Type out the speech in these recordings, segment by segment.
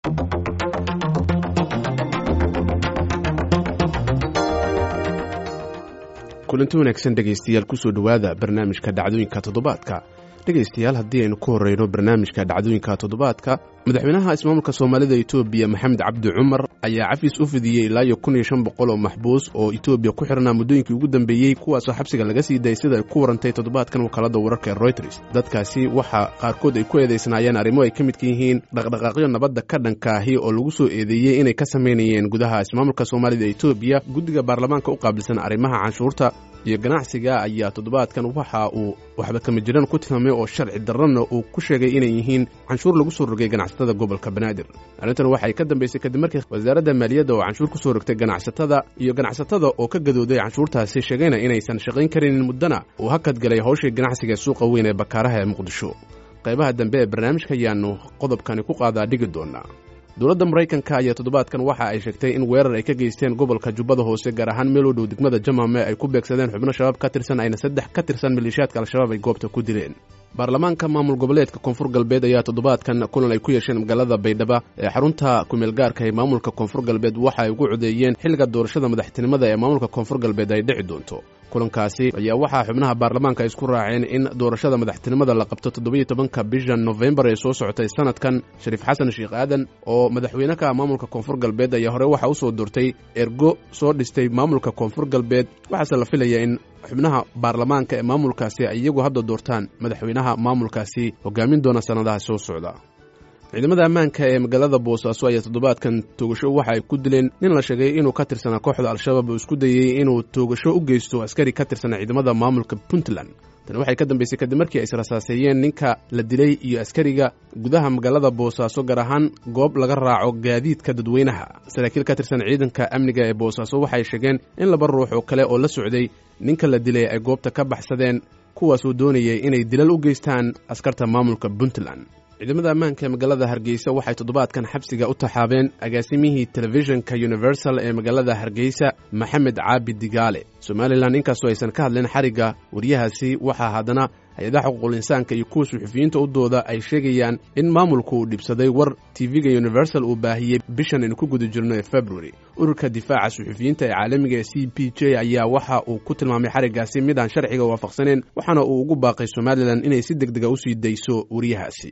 kulanti wanaagsan dhegaystayaal kusoo dhowaada barnaamijka dhacdooyinka toddobaadka dhegaystayaal haddii aynu ku horreyno barnaamijka dhacdooyinka toddobaadka madaxweynaha ismaamulka soomaalida etoobiya maxamed cabdi cumar ayaa cafis u fidiyey ilaa iyo kun iyo shan boqol oo maxbuus oo etoobiya ku xirnaa muddooyinkii ugu dambeeyey kuwaasoo xabsiga laga sii dayay sida ay ku warantay toddobaadkan wakaalada wararka ee royters dadkaasi waxaa qaarkood ay ku eedaysnaayeen arrimo ay ka midka yihiin dhaqdhaqaaqyo nabadda ka dhanka ahi oo lagu soo eedeeyey inay ka samaynayeen gudaha ismaamulka soomaalida etoobiya guddiga baarlamaanka u qaabilsan arrimaha canshuurta iyo ganacsiga ayaa toddobaadkan waxa uu waxba kama jiraan ku tilmaamay oo sharci darrana uu ku sheegay inay yihiin canshuur lagu soo rogay ganacsatada gobolka banaadir arrintan waxay ka dambaysay kadib markii wasaaradda maaliyadda oo canshuur ku soo rogtay ganacsatada iyo ganacsatada oo ka gadooday canshuurtaasi sheegayna inaysan shaqayn karinin muddana uu hakad galay hawshii ganacsiga ee suuqa weyn ee bakaaraha ee muqdisho qaybaha dambe ee barnaamijka ayaannu qodobkani ku qaadaa dhigi doonaa dowladda maraykanka ayaa toddobaadkan waxa ay sheegtay in weerar ay ka geysteen gobolka jubbada hoose gaar ahaan meel u dhow degmada jamame ay ku beegsadeen xubno shabaab ka tirsan ayna saddex ka tirsan maleeshiyaadka al-shabaab ay goobta ku dileen baarlamaanka maamul goboleedka koonfur galbeed ayaa toddobaadkan kulan ay ku yeesheen magaalada baydhaba ee xarunta kumeelgaarka ee maamulka koonfur galbeed waxa ay ugu codeeyeen xilliga doorashada madaxtinimada ee maamulka koonfur galbeed ay dhici doonto kulankaasi ayaa waxaa xubnaha baarlamaanka ay isku raaceen in doorashada madaxtinimada la qabto toddobiyo tobanka bisha nofembar ee soo socotay sanadkan shariif xasan sheekh aadan oo madaxweyneka maamulka koonfur galbeed ayaa hore waxaa u soo doortay ergo soo dhistay maamulka koonfur galbeed waxaase la filaya in xubnaha baarlamaanka ee maamulkaasi ay iyagu hadda doortaan madaxweynaha maamulkaasi hogaamin doona sannadaha soo socda ciidamada ammaanka ee magaalada boosaaso ayaa toddobaadkan toogasho waxa ay ku dileen nin la sheegay inuu ka tirsanaa kooxda al-shabaab oo isku dayey inuu toogasho u geysto askari ka tirsanaa ciidamada maamulka puntland tani waxay ka dambaysay kadib markii ay israsaaseeyeen ninka la dilay iyo askariga gudaha magaalada boosaaso gaar ahaan goob laga raaco gaadiidka dadweynaha saraakiil ka tirsan ciidanka amniga ee boosaaso waxay sheegeen in laba ruux oo kale oo la socday ninka la dilay ay goobta ka baxsadeen kuwaasoo doonayay inay dilal u geystaan askarta maamulka puntland ciidamada ammaanka ee magaalada hargeysa waxay toddobaadkan xabsiga u taxaabeen agaasimihii telefishinka universal ee magaalada hargeysa maxamed caabi digaale somalilan inkastoo aysan ka hadleen xarigga waryahaasi waxaa haddana hay-adaha xuquuqul insaanka iyo kuwa suxufiyiinta u dooda ay sheegayaan in maamulku uu dhibsaday war tv-ga universal uu baahiyey bishan aynu ku guda jirno ee february ururka difaaca suxufiyiinta ee caalamiga ee c p j ayaa waxa uu ku tilmaamay xariggaasi mid aan sharciga waafaqsaneen waxaana uu ugu baaqay somalilan inay si deg dega usii dayso waryahaasi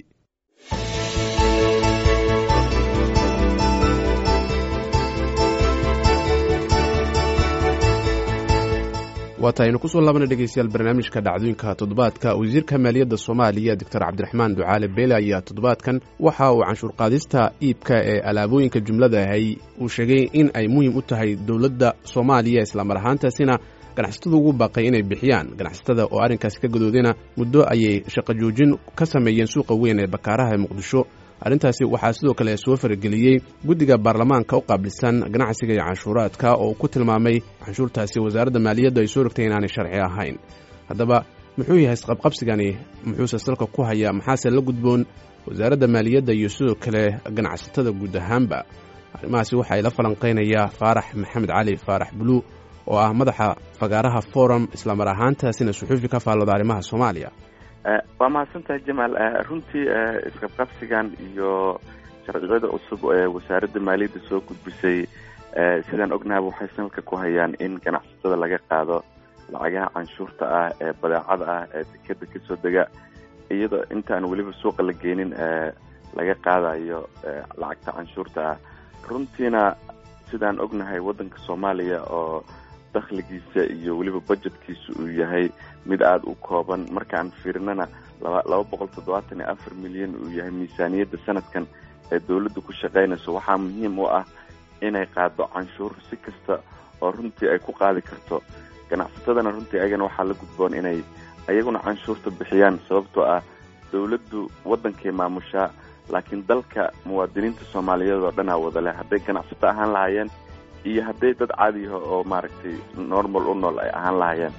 waata aynu kusoo laabana dhegeystayaal barnaamijka dhacdooyinka toddobaadka wasiirka maaliyadda soomaaliya doctor cabdiraxmaan ducaale beele ayaa toddobaadkan waxa uu canshuur qaadista iibka ee alaabooyinka jumlada ahay uu sheegay in ay muhiim u tahay dowladda soomaaliya islamar ahaantaasina ganacsatada ugu baaqay inay bixiyaan ganacsatada oo arrinkaasi ka gadoodayna muddo ayay shaqo joojin ka sameeyeen suuqa weyn ee bakaaraha ee muqdisho arrintaasi waxaa sidoo kale soo farageliyey guddiga baarlamaanka u qaabilsan ganacsiga iyo canshuuraadka oo ku tilmaamay canshuurtaasi wasaaradda maaliyadda ay soo rogtay inaanay sharci ahayn haddaba muxuu yahay isqabqabsigani muxuuse salka ku hayaa maxaase la gudboon wasaaradda maaliyadda iyo sidoo kale ganacsatada guud ahaanba arrimahaasi waxaa ila falanqaynayaa faarax maxamed cali faarax buluu oo ah madaxa fagaaraha forum islamar ahaantaasina suxuufi ka faallada arrimaha soomaaliya waa mahadsantahay jamaal runtii isqabqabsigan iyo sharciyada cusub ee wasaaradda maaliyadda soo gudbisay sidaan ognahaba waxay salka ku hayaan in ganacsatada laga qaado lacagaha canshuurta ah ee badeecada ah ee dekeda kasoo dega iyadoo intaan weliba suuqa la geenin laga qaadayo lacagta canshuurta ah runtiina sidaan ognahay waddanka soomaaliya oo dakhligiisa iyo weliba budgetkiisa uu yahay mid aada u kooban markaan fiirnana laba laba boqol toddobaatan iyo afar milyan uu yahay miisaaniyadda sanadkan ee dawladda ku shaqaynayso waxaa muhiim u ah inay qaado canshuur si kasta oo runtii ay ku qaadi karto ganacsatadana runtii ayagana waxaa la gudboon inay ayaguna canshuurta bixiyaan sababtoo ah dawladdu waddankay maamushaa laakiin dalka muwaadiniinta soomaaliyeed oo dhanaa wada leh hadday ganacsato ahaan lahaayeen iyo hadday dad caadiyaho oo maaragtay normal u nool ay ahaan lahaayeen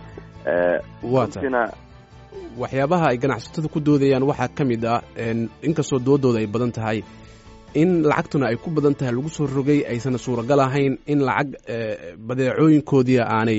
runtiina waxyaabaha ay ganacsatada ku doodayaan waxaa ka mid ah inkastoo doodooda ay badan tahay in lacagtuna ay ku badan tahay lagu soo rogay aysan suuragal ahayn in lacag badeecooyinkoodii aanay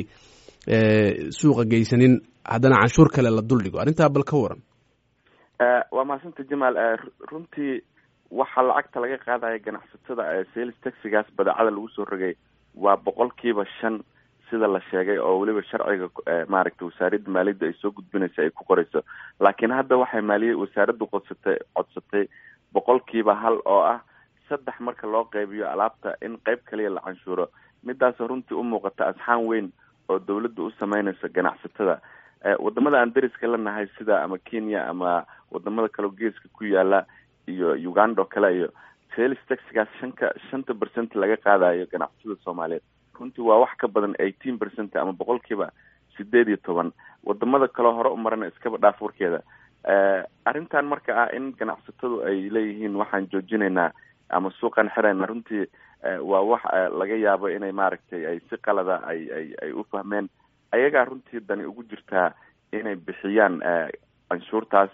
suuqa geysanin haddana canshuur kale la duldhigo arrintaa bal ka waran waa mahadsanta jamaal runtii waxaa lacagta laga qaadaya ganacsatada sales taxigaas badeecada lagu soo rogay waa boqolkiiba shan sida la sheegay oo weliba sharciga maaragtay wasaaradda maaliyadda ay soo gudbinaysa ay ku qorayso laakiin hadda waxay maaliya wasaaraddu qodsatay codsatay boqolkiiba hal oo ah saddex marka loo qeybiyo alaabta in qeyb kaliya la canshuuro midaasoo runtii u muuqata asxaan weyn oo dawladda u sameynayso ganacsatada wadamada aan dariska la nahay sida ama kenya ama wadamada kaleo geeska ku yaala iyo uganda oo kale iyo sales taxigaas shanka shanta percent laga qaadayo ganacsatada soomaaliyeed runtii waa wax ka badan eighteen percent ama boqolkiiba sideed iyo toban wadamada kaleo hore u marana iskaba dhaaf warkeeda arrintan marka ah in ganacsatadu ay leeyihiin waxaan joojinaynaa ama suuqan xirayna runtii waa wax laga yaabo inay maaragtay ay si qalada ay ay ay u fahmeen ayagaa runtii dani ugu jirtaa inay bixiyaan canshuurtaas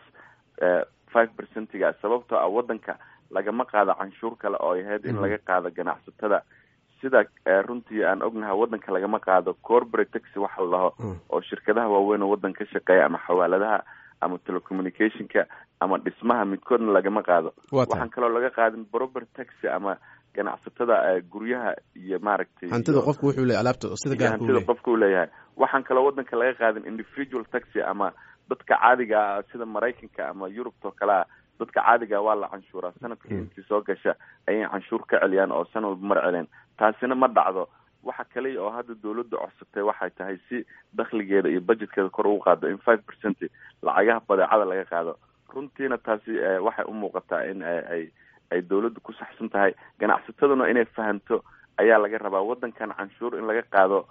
five percentiga sababtoo ah waddanka lagama qaado canshuur kale oo ay ahayd in laga qaado ganacsatada sida runtii aan ognahay waddanka lagama qaado corporate taxi waxa la dhaho oo shirkadaha waaweyn oo waddan ka shaqeeya ama xawaaladaha ama telecommunicationka ama dhismaha midkoodna lagama qaado waxaan kaloo laga qaadin proper taxi ama ganacsatada guryaha iyo maaragtay hantida qofku wuxuu leeyahay alaabta sida gaarka hantida qofka uu leeyahay waxaan kaloo waddanka laga qaadin individual taxi ama dadka caadiga ah sida maraykanka ama yurubta oo kale ah dadka caadiga waa la canshuuraa sanadkii intii soo gasha ayay canshuur ka celiyaan oo san walba mar celeen taasina ma dhacdo waxa kaliya oo hadda dawladda codsatay waxay tahay si dakhligeeda iyo budgetkeeda kor ugu qaado in five percent lacagaha badeecada laga qaado runtiina taasi waxay u muuqataa in ay ay dawladdu ku saxsan tahay ganacsataduna inay fahamto ayaa laga rabaa waddankan canshuur in laga qaado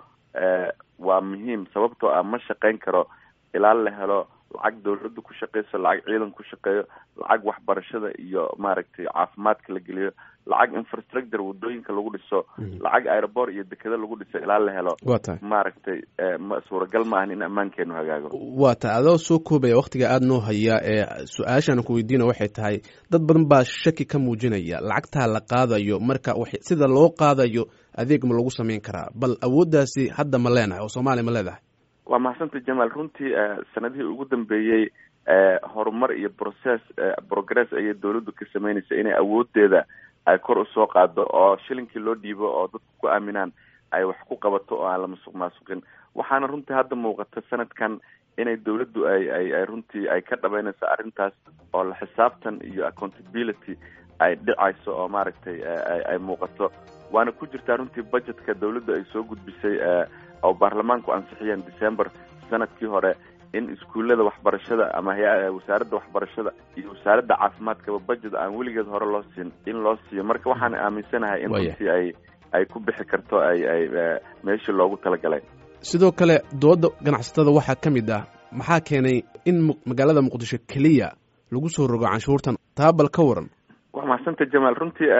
waa muhiim sababtoo ah ma shaqayn karo ilaa la helo lacag dawladda ku shaqeyso lacag ciidan ku shaqeeyo lacag waxbarashada iyo maaragtay caafimaadka la geliyo lacag infrastructure wadooyinka lagu dhiso lacag aeroport iyo dekeda lagu dhiso ilaa la helo wa tahay maaragtay ma suuragal maahan in ammaankeenu hagaago waa tahay adoo soo koobaya waktiga aada noo haya ee su-aashaan ku weydiina waxay tahay dad badan baa shaki ka muujinaya lacagtaa la qaadayo marka sida loo qaadayo adeeg ma lagu samayn karaa bal awooddaasi hadda ma leenahay oo soomaaliya ma leedahay waa maxsanta jamaal runtii sanadihii ugu dambeeyey horumar iyo process progress ayay dawladdu ka sameynaysa inay awoodeeda ay kor usoo qaado oo shilinkii loo dhiibo oo dadku ku aaminaan ay wax ku qabato oo aan la masuq maasuqin waxaana runtii hadda muuqata sanadkan inay dawladdu ay ay ay runtii ay ka dhabeynayso arrintaas oo la xisaabtan iyo accountability ay dhicayso oo maaragtay ay muuqato waana ku jirtaa runtii budgetka dawladdu ay soo gudbisay oo baarlamaanku ansixiyeen december sanadkii hore in iskuullada waxbarashada ama hay- wasaaradda waxbarashada iyo wasaaradda caafimaadkaba budget aan weligeed hore loo siin in loo siiyo marka waxaan aaminsanahay in runtii ay ay ku bixi karto ay ay meeshii loogu talagalay sidoo kale dooda ganacsatada waxaa ka mid ah maxaa keenay in magaalada muqdisho keliya lagu soo rogo canshuurtan taa bal ka waran waa maxsanta jamaal runtii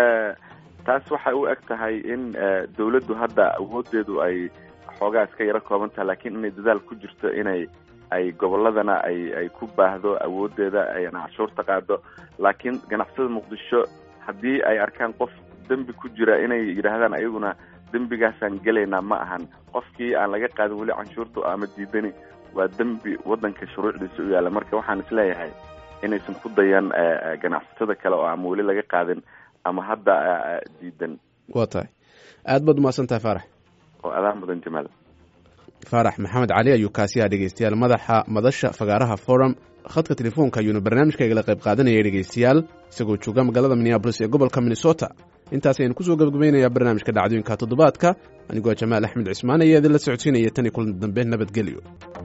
taas waxay u eg tahay in dawladdu hadda awoodeedu ay xoogaa iska yaro kooban taha laakiin inay dadaal ku jirto inay ay gobolladana ay ay ku baahdo awoodeeda ayna canshuurta qaado laakiin ganacsatada muqdisho haddii ay arkaan qof dembi ku jira inay yidhaahdaan ayaguna dembigaasaan gelaynaa ma ahan qofkii aan laga qaadin weli canshuurta ama diidani waa dembi waddanka shuruucdiisa u yaalla marka waxaan isleeyahay inaysan ku dayan ganacsatada kale oo ama weli laga qaadin ama hadda diidan waa tahay aad baad umahadsan tahay faarax oo adaa mudan jamaal faarax maxamed cali ayuu kaasiyaa dhegeystayaal madaxa madasha fagaaraha forum khadka telefoonka ayuuna barnaamijkaygala qayb qaadanaya dhegeystayaal isagoo jooga magaalada minneabolis ee gobolka minnesota intaas ayaan kusoo gabagabaynayaa barnaamijka dhacdooyinka toddobaadka anigoo jamaal axmed cismaan ayaa idinla socodsiinaya tan iyo kulan dambe nabadgelyo